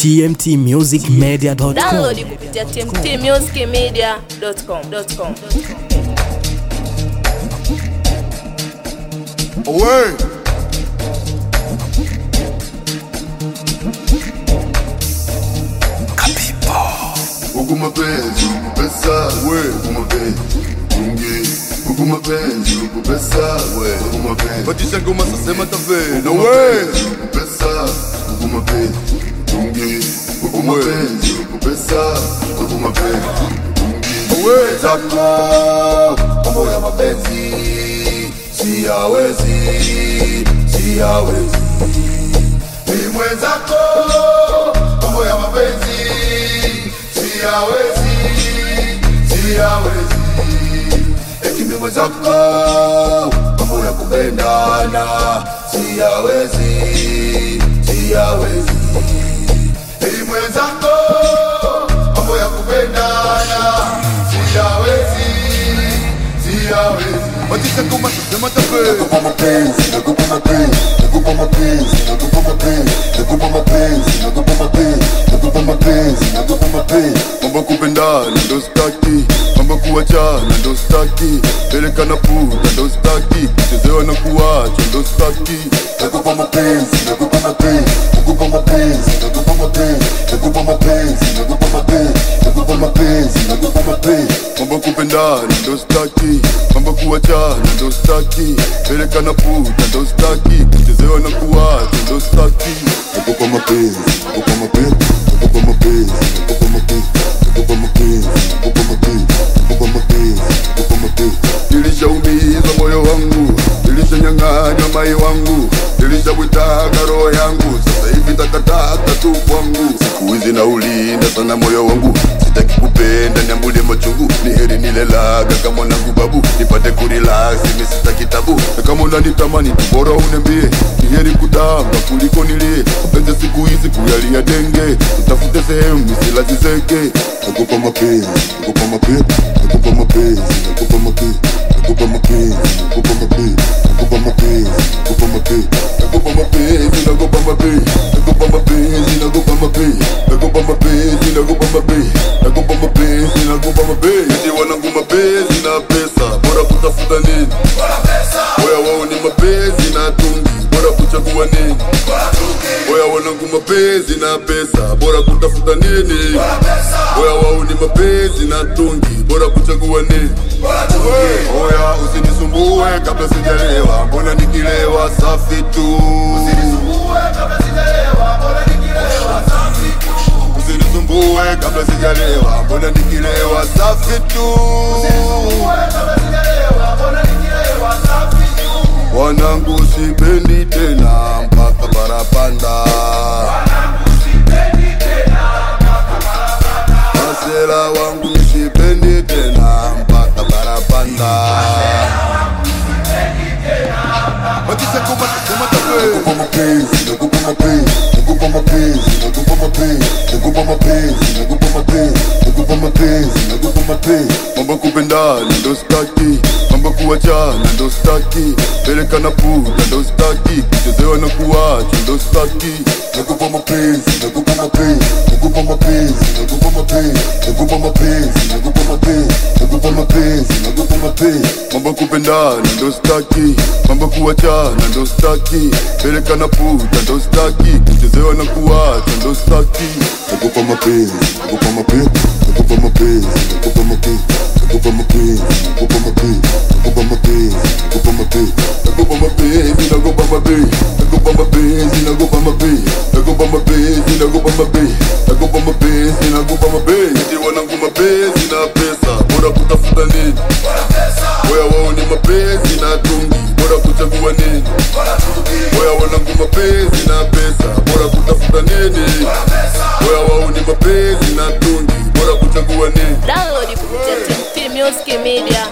tmtmusicmedia.com. Download kupitia tmtmusicmedia.com. Away. Huku mapenzi, huku pesa, we, huku mapenzi, unge, huku mapenzi, huku pesa, we, huku mapenzi. Batisha ngoma sasema tafe, na we, huku pesa, huku mapenzi, unge, huku mapenzi, huku pesa, huku mapenzi, unge. We, zako, mambo ya mapenzi, siyawezi, siyawezi. Ni mwenzako, mambo ya mapenzi, siyawezi, siyawezi. Eti mimi mwenzako, mambo ya kupendana, siyawezi, siyawezi. Ni mwenzako, mambo ya kupendana, siyawezi, siyawezi. Matisha kama sema tafe. Nakupa mapenzi, nakupa mapenzi, nakupa mapenzi, nakupa mapenzi, nakupa mapenzi, nakupa mapenzi, nakupa mapenzi, nakupa mapenzi. Mambo ya kupendana ndo staki, mambo ya kuachana ndo staki, peleka na puta ndo staki, kuchezewa na kuacha ndo staki. Nakupa mapenzi, nakupa mapenzi, nakupa mapenzi, nakupa mapenzi, nakupa mapenzi, nakupa mapenzi, nakupa mapenzi, nakupa mapenzi. Mambo ya kupendana ndo staki, mambo ya kuachana ndo staki, peleka na puta ndo staki, kuchezewa na kuacha ndo staki. Nakupa mapenzi, nakupa mapenzi, nakupa mapenzi, nakupa mapenzi, nakupa mapenzi, nakupa mapenzi, nakupa mapenzi, nakupa mapenzi. Nilishaumiza moyo wangu, nilishanyang'anywa mai wangu, nilishawitaka roho yangu, sasa hivi takataka tu kwangu. Siku hizi naulinda sana moyo wangu, sitaki kupenda nyambule machungu, ni heri nilelaga kama mwanangu babu, nipate kurelax, mimi sitaki tabu, na kama unanitamani tu bora uniambie, ni heri kudamba kuliko nilie, mapenzi siku hizi kuyalia denge, utafute sehemu nisilazizeke, nakupa mapenzi, nakupa mapenzi, nakupa mapenzi, nakupa mapenzi, nakupa mapenzi, nakupa mapenzi, nakupa mapenzi, nakupa mapenzi, nakupa mapenzi, nakupa mapenzi, nakupa mapenzi, nakupa mapenzi, nakupa mapenzi, nakupa mapenzi, nakupa mapenzi, nakupa mapenzi. Eti wanangu mapenzi na pesa, bora kutafuta nini? Oya wao ni mapenzi na tungi, bora kuchagua nini? Oya wanangu mapenzi na pesa, bora kutafuta nini? Oya wao ni mapenzi na tungi, bora kuchagua nini? Oya usinisumbue kabla sijalewa, mbona nikilewa safi tu. Usinisumbue kabla sijalewa, mbona nikilewa safi tu. Wanangu sipendi tena mpaka barapanda. Masela wangu sipendi tena mpaka barapanda. Matisha kuma sema tafe. Nakupa mapenzi, nakupa mapenzi, nakupa mapenzi, nakupa mapenzi, nakupa mapenzi, nakupa mapenzi, nakupa mapenzi, nakupa mapenzi. Mambo ya kupendana ndo staki, mambo ya kuachana ndo staki, peleka na puta ndo staki, kuchezewa na kuacha ndo staki. Nakupa mapenzi, nakupa mapenzi, nakupa mapenzi, nakupa mapenzi, nakupa mapenzi, nakupa mapenzi, nakupa mapenzi, nakupa mapenzi. Mambo ya kupendana ndo staki, mambo ya kuachana ndo staki, peleka na puta ndo staki, kuchezewa na kuacha ndo staki. Nakupa mapenzi, nakupa mapenzi, nakupa mapenzi, nakupa mapenzi, nakupa mapenzi, nakupa mapenzi, nakupa mapenzi, nakupa mapenzi, nakupa mapenzi, nakupa mapenzi, nakupa mapenzi, nakupa mapenzi, nakupa mapenzi, nakupa mapenzi, nakupa mapenzi, nakupa mapenzi. Eti wanangu mapenzi na pesa, bora kutafuta nini? Oya wao ni mapenzi na tungi, bora kuchagua nini? Oya wanangu mapenzi na pesa, bora kutafuta nini? Oya wao ni mapenzi na tungi, bora kuchagua nini? Download kupitia tmtmusicmedia